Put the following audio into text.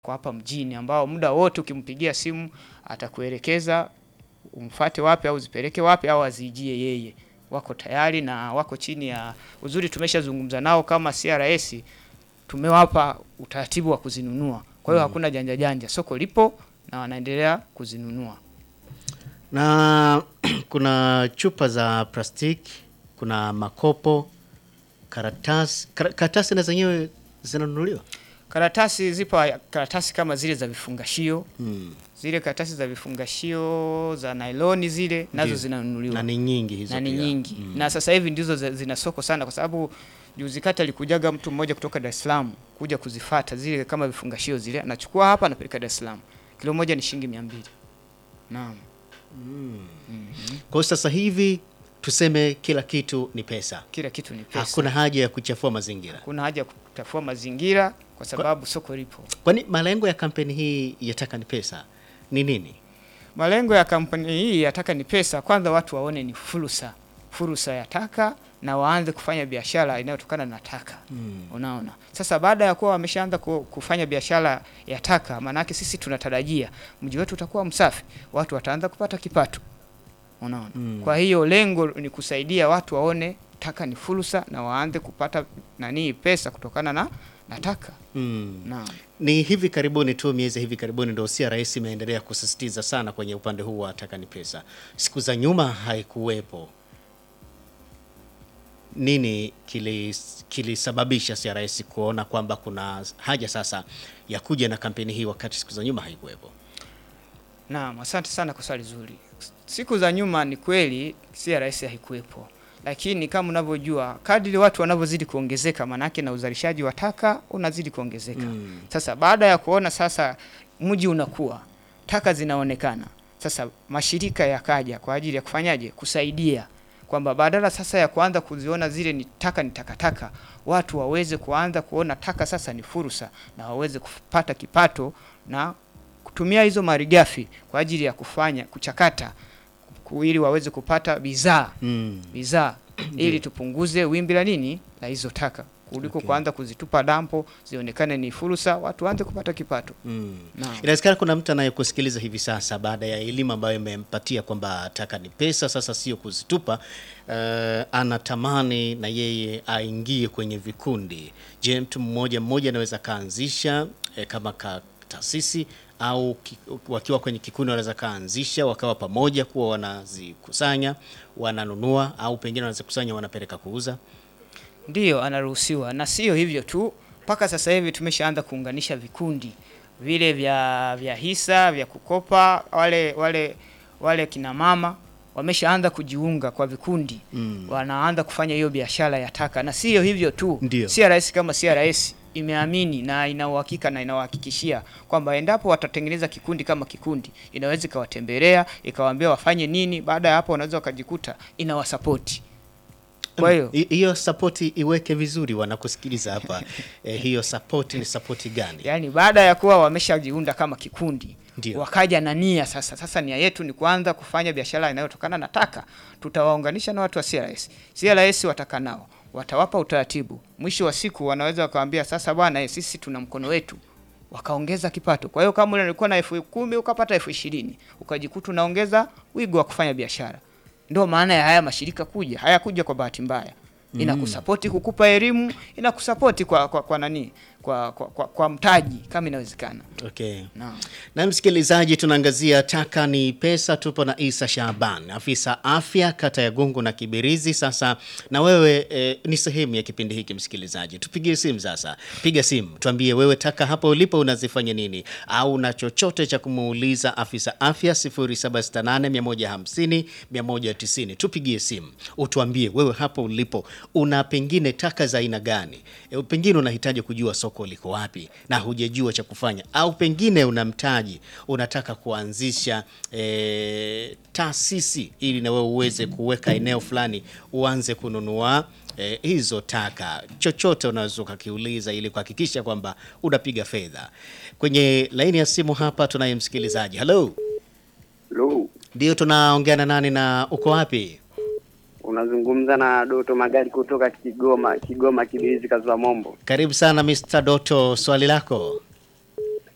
kwa hapa mjini ambao muda wote ukimpigia simu atakuelekeza umfate wapi au zipeleke wapi au azijie yeye. Wako tayari na wako chini ya uzuri, tumeshazungumza nao kama CRS, tumewapa utaratibu wa kuzinunua. Kwa hiyo hakuna janja janja, soko lipo na wanaendelea kuzinunua. Na kuna chupa za plastiki, kuna makopo, karatasi. Kara- Karatasi na zenyewe zinanunuliwa? Karatasi zipo, karatasi kama zile za vifungashio, Mm. zile karatasi za vifungashio za nailoni zile nazo Ndio. zinanunuliwa Na ni nyingi hizo na ni pia. nyingi Mm. na sasa hivi ndizo zi- zina soko sana, kwa sababu juzi kati alikujaga mtu mmoja kutoka Dar es Salaam kuja kuzifata zile kama vifungashio zile, anachukua hapa anapeleka Dar es Salaam, kilo moja ni shilingi mia mbili. Naam, Kwa hiyo sasa hivi tuseme kila kitu ni pesa. kila kitu ni pesa, Hakuna haja ya kuchafua mazingira. kuna haja ya kuchafua mazingira kwa sababu soko lipo. Kwani malengo ya kampeni hii yataka ni pesa ni nini? Malengo ya kampani hii ya Taka ni Pesa, kwanza watu waone ni fursa, fursa ya taka na waanze kufanya biashara inayotokana na taka. Unaona, sasa baada ya kuwa wameshaanza ku- kufanya biashara ya taka, maanake sisi tunatarajia mji wetu utakuwa msafi, watu wataanza kupata kipato. Unaona, kwa hiyo lengo ni kusaidia watu waone taka ni fursa na waanze kupata nani pesa kutokana na, na taka. Mm. Naam. Ni hivi karibuni tu, miezi hivi karibuni ndio CRS imeendelea kusisitiza sana kwenye upande huu wa taka ni pesa. Siku za nyuma haikuwepo. Nini kilis- kilisababisha CRS kuona kwamba kuna haja sasa ya kuja na kampeni hii wakati siku za nyuma haikuwepo? Naam, asante sana kwa swali zuri. Siku za nyuma ni kweli CRS haikuwepo, lakini kama unavyojua kadri watu wanavyozidi kuongezeka, manake na uzalishaji wa taka unazidi kuongezeka. Sasa baada ya kuona sasa mji unakuwa, taka zinaonekana, sasa mashirika yakaja kwa ajili ya kufanyaje, kusaidia kwamba badala sasa ya kuanza kuziona zile ni taka ni takataka, watu waweze kuanza kuona taka sasa ni fursa na waweze kupata kipato na kutumia hizo malighafi kwa ajili ya kufanya kuchakata ku- ili waweze kupata bidhaa Mm. bidhaa ili tupunguze wimbi la nini la hizo taka kuliko Okay. kuanza kuzitupa dampo zionekane ni fursa watu waanze kupata kipato. Mm. Naam. Inawezekana kuna mtu anayekusikiliza hivi sasa baada ya elimu ambayo imempatia kwamba taka ni pesa, sasa sio kuzitupa. Uh, anatamani na yeye aingie kwenye vikundi. Je, mtu mmoja mmoja anaweza kaanzisha eh, kama ka taasisi au ki, wakiwa kwenye kikundi wanaweza kaanzisha wakawa pamoja kuwa wanazikusanya wananunua, au pengine wanazikusanya wanapeleka kuuza. Ndiyo, anaruhusiwa na sio hivyo tu, mpaka sasa hivi tumeshaanza kuunganisha vikundi vile vya vya hisa vya kukopa, wale wale wale kina mama wameshaanza kujiunga kwa vikundi Mm. wanaanza kufanya hiyo biashara ya taka, na sio hivyo tu, Ndio. CRS kama CRS imeamini na ina uhakika na inawahakikishia kwamba endapo watatengeneza kikundi kama kikundi, inaweza ikawatembelea ikawaambia wafanye nini. Baada ya hapo, wanaweza wakajikuta inawasapoti. Kwa hiyo Hi- hiyo sapoti iweke vizuri, wanakusikiliza hapa eh, hiyo sapoti ni sapoti gani? Yaani baada ya kuwa wameshajiunda kama kikundi Ndio. wakaja na nia sasa. Sasa nia yetu ni kuanza kufanya biashara inayotokana na taka. Tutawaunganisha na watu wa CRS. CRS wataka nao watawapa utaratibu. Mwisho wa siku wanaweza wakawambia sasa, bwana eh, sisi tuna mkono wetu, wakaongeza kipato. Kwa hiyo kama ulikuwa na elfu kumi ukapata elfu ishirini ukajikuta unaongeza wigo wa kufanya biashara. Ndio maana ya haya mashirika kuja, hayakuja kwa bahati mbaya. Inakusapoti kukupa elimu, inakusapoti kwa, kwa, kwa nani kwa, kwa, kwa, kwa mtaji kama inawezekana. Okay. Naam. Na msikilizaji, tunaangazia taka ni pesa. Tupo na Isa Shaban, afisa afya kata ya Gungu na Kibirizi. Sasa na wewe e, ni sehemu ya kipindi hiki msikilizaji, tupigie simu sasa. Piga simu tuambie wewe taka hapo ulipo unazifanya nini, au na chochote cha kumuuliza afisa afya 0768 150 tupigie simu utuambie wewe hapo ulipo una pengine taka za aina gani. E, pengine unahitaji kujua soko liko wapi na hujajua cha kufanya, au pengine una mtaji unataka kuanzisha e, taasisi ili na wewe uweze kuweka eneo fulani uanze kununua e, hizo taka. Chochote unaweza ukakiuliza ili kuhakikisha kwamba unapiga fedha. Kwenye laini ya simu hapa tunaye msikilizaji. Hello, Lo, ndio tunaongea na nani na uko wapi? unazungumza na Doto Magari kutoka Kigoma, Kigoma Kibirizi, Kazwa Mombo. Karibu sana Mr. Doto, swali lako.